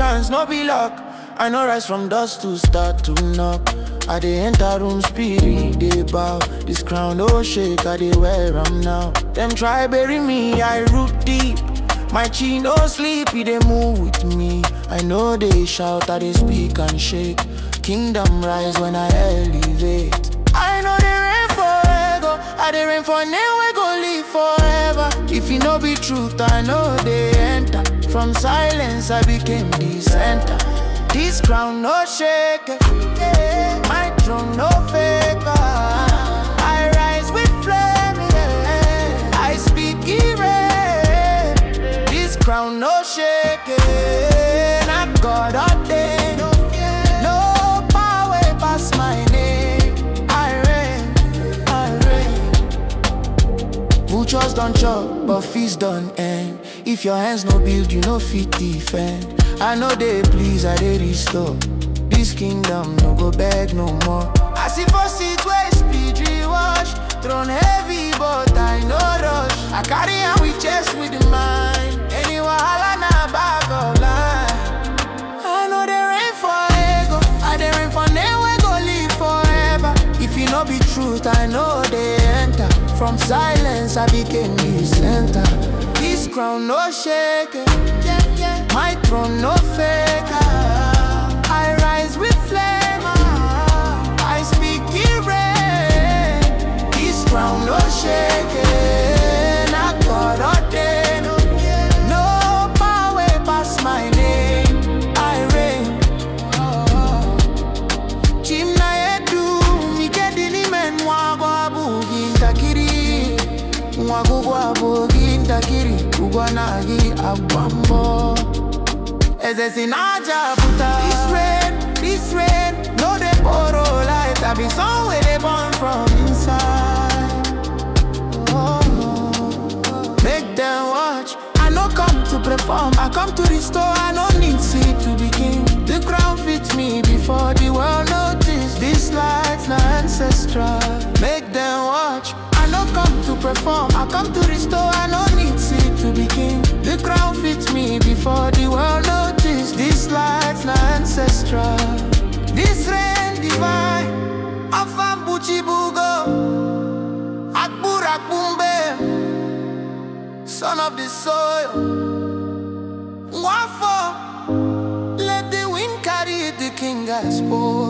chance, no be luck. I know rise from dust to start to knock. I dey enter room spirit, they bow. This crown no shake, I dey wear am now. Them try bury me, I root deep. My chi no sleep, it dey move with me. I know they shout, I dey speak and shake. Kingdom rise when I elevate. I know they rain for ego, I dey rain for name we go live forever. If it no be truth, I know they enter. From silence, I became the center. This crown no shake, yeah. my throne no fake. I rise with flame, yeah. I speak it. This crown no shake, yeah. not God ordained. No power pass my name. I reign, I reign. Vultures don't chop, but feast don't end. If your hands no build, you no fit defend. I know they please, I they restore. This kingdom no go beg no more. I see for seat where speed wash. Throne heavy, but I no rush. I carry am with chest with the mind. Any wahala na back of line. I know they rain for ego. I they rain for name we go live forever. If you no be truth, I know they enter. From silence, I became the center. This crown no shake. Yeah, yeah. My throne no fake. I rise with flame. I speak it rain. This crown no shake. Not God ordained. No power pass my name. I reign. Chimna yetu mikedini men mwagwa bugi ntakiri mwagugwa bugi ntakiri ugwa nagi agbambo eze sinaja buta this rain this rain no dey borrow light i be song wey dey born from inside oh, make them watch i no come to perform i come to restore i no need seed to begin the crown fits me before the world notice this light na ancestral make them watch i no come to perform i come to restore i no need seed to begin the crown fits me before the world notice this light na ancestral this rain divine afam buchibugo akbur akbumbe son of the soil Wafo, let the wind carry the king I spoke.